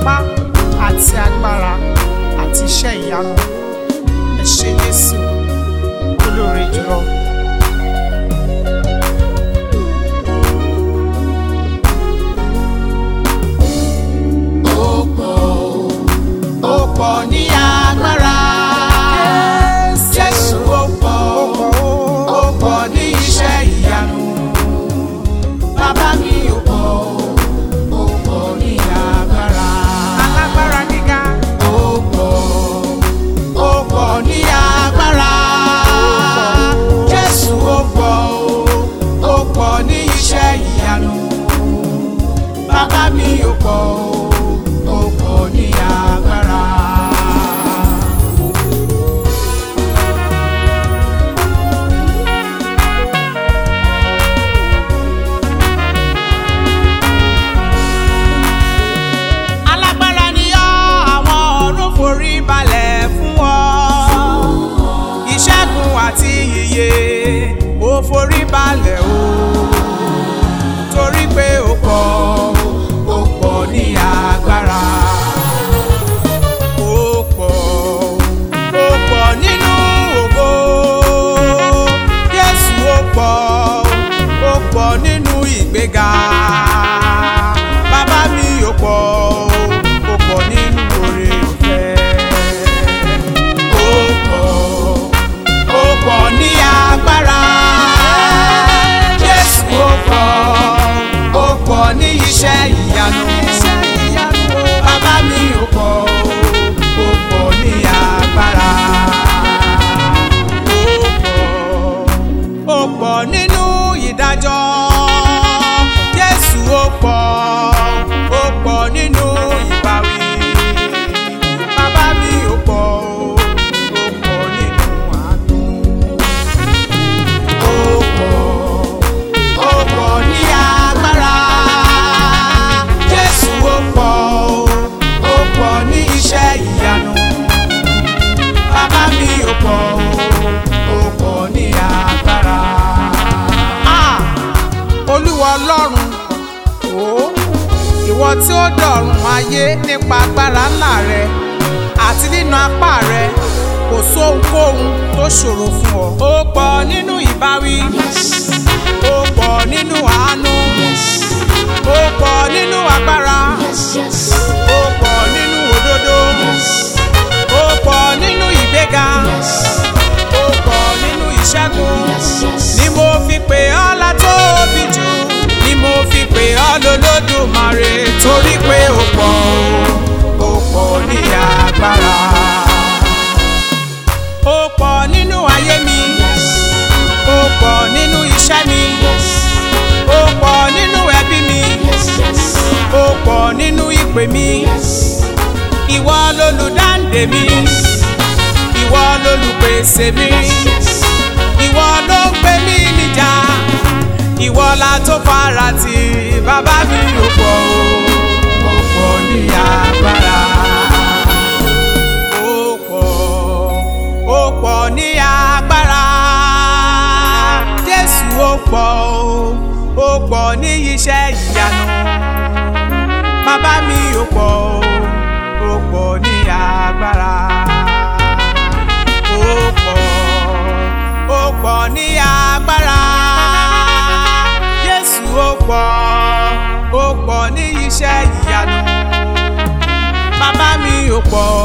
ipá àti agbára àti iṣẹ́ ìyanu ẹ ṣé Jésù olóore jùlọ. ó pọ̀ ní agbára. Jésù ó pọ̀ ó pọ̀ ní iṣẹ́ ìyanu. Bàbá mi ó pọ̀ ó pọ̀ ní agbára. alágbára gíga Ó pọ̀ ó pọ̀ ní agbára. Jésù ó pọ̀ ó pọ̀ ní iṣẹ́ ìyanu. Bàbá mi ó pọ̀ ó pọ̀ ní agbára. alágbára ni ọ́ àwọn ọ̀run forí balẹ̀ fún ọ ìṣẹ́gun àti ìyè ó forí balẹ̀ o torí pé ó pọ̀ ó pọ̀ ní agbára. ó pọ̀ ó pọ̀ nínú ògo Jésù ó pọ̀ ó pọ̀ nínú ìgbéga bàbá mi ó pọ̀ ó pọ̀ nínú oore ọ̀fẹ́. Ó pọ̀ ó pọ̀ ní agbára. Jésù ó pọ̀ ó pọ̀ ní iṣẹ́ ìyanu. Bàbá mi ó pọ̀ ó pọ̀ ní agbára. ó pọ̀ nínú ìdájọ́ Jésù ó pọ̀ ó pọ̀ nínú ìbáwí bàbá mi ó pọ̀ ó pọ̀ nínú àánú. Ó pọ̀ ó pọ̀ ní agbára. Jésù ó pọ̀ ó pọ̀ ní iṣẹ́ ìyanu. Bàbá mi ó pọ̀ ó pọ̀ ní agbára. Ah! olúwa ọlọ́run ó ìwọ tí ó dọ̀run ayé nípa agbára ńlá rẹ àti nínú apá rẹ kò sóhunkóhun tó ṣòro fún ọ. ó pọ̀ nínú ìbáwí ó pọ̀ nínú àánú ó pọ̀ nínú agbára ó pọ̀ nínú òdodo ó pọ̀ nínú ìgbéga ó pọ̀ nínú ìṣẹ́gun ni mo fi pè ọ́ látóbi jù ni mo fi pè ọ́ lólódùmarè torí pé ó pọ̀ ó pọ̀ ní agbára. ó pọ̀ nínú ayé mi ó pọ̀ nínú iṣẹ́ mi ó pọ̀ nínú ẹbí mi ó pọ̀ nínú ìpè mi ìwọ lolùdáǹdè mi ìwọ lolùpèsè mi ìwọ ló ń gbé mi níjà ìwọ la tó fara tì bàbá mi ò pọ̀ o Ó pọ̀ ní agbára. ó pọ̀ ó pọ̀ ní agbára Jésù ó pọ̀ o ó pọ̀ ní iṣẹ́ ìyanu bàbá mi ò pọ̀ o ó pọ̀ ní agbára ó pọ̀ ó pọ̀ ní agbára Jésù ó pọ̀ ó pọ̀ ní iṣẹ́ ìyanu bàbá mi ò pọ̀